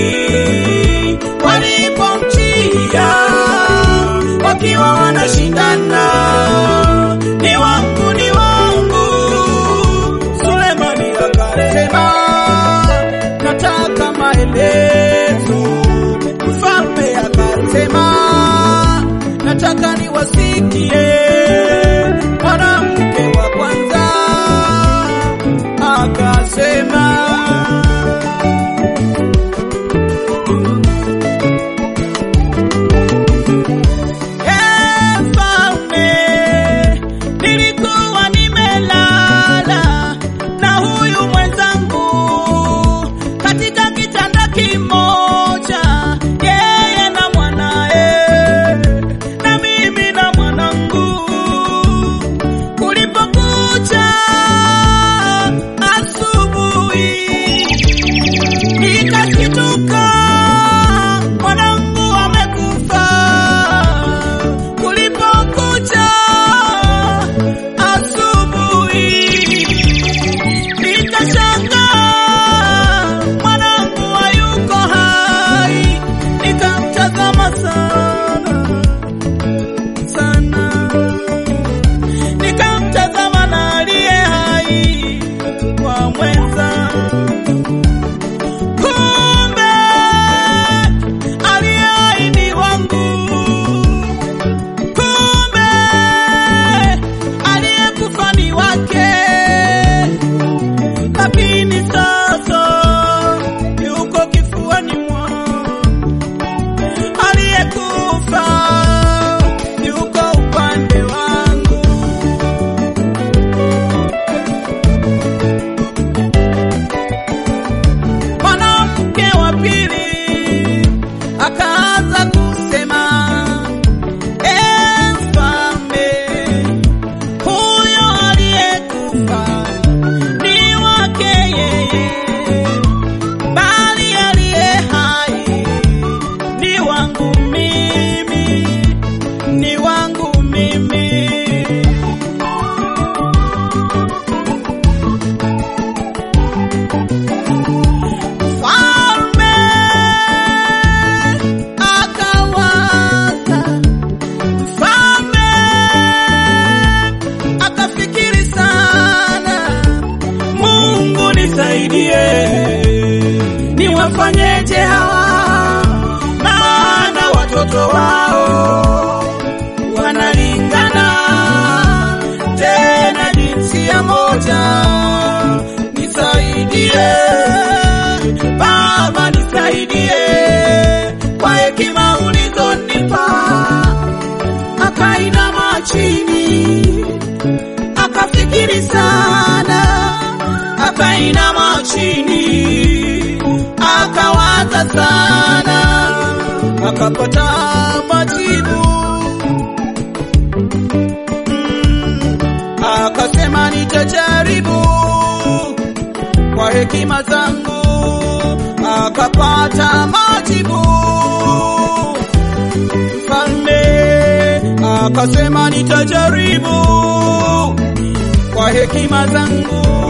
walipomjia wakiwa wanashindana, ni wangu, ni wangu. Sulemani akasema nataka maelezo. Mfalme akasema nataka niwasikie. Mwanamke wa kwanza akasema "Ee mfalme, nilikuwa nimelala na huyu mwenzangu katika kitanda kimoja, yeye na mwanae na mimi na mwanangu. Kulipokucha asubuhi, nikashituka mwanangu amekufa. Kulipokucha asubuhi, nikashangaa mwanangu hayuko hai, nikamtazama sana sana, nikamtazama na aliye hai kwa mwenza kumbe aliye hai ni wangu, kumbe aliyekufa ni wake, lakini sasa yuko kifuani mwangu, aliyekufa yuko upande wangu. Mwanamke wa pili akaanza kusema, "Ee mfalme, huyo aliyekufa ni wake yeye, bali aliye hai ni wangu mimi, ni wangu mimi." Mfalme akawaza, mfalme akafikiri sana, Mungu nisaidie, niwafanyeje hawa, maana watoto wao wanalingana, tena jinsia moja, nisaidie Baba nisaidie kwa hekima ulizonipa. Akainama chini akafikiri sana, akainama chini akawaza sana, akapata majibu Mm, akasema nitajaribu kwa hekima zangu akapata majibu. Mfalme akasema nitajaribu kwa hekima zangu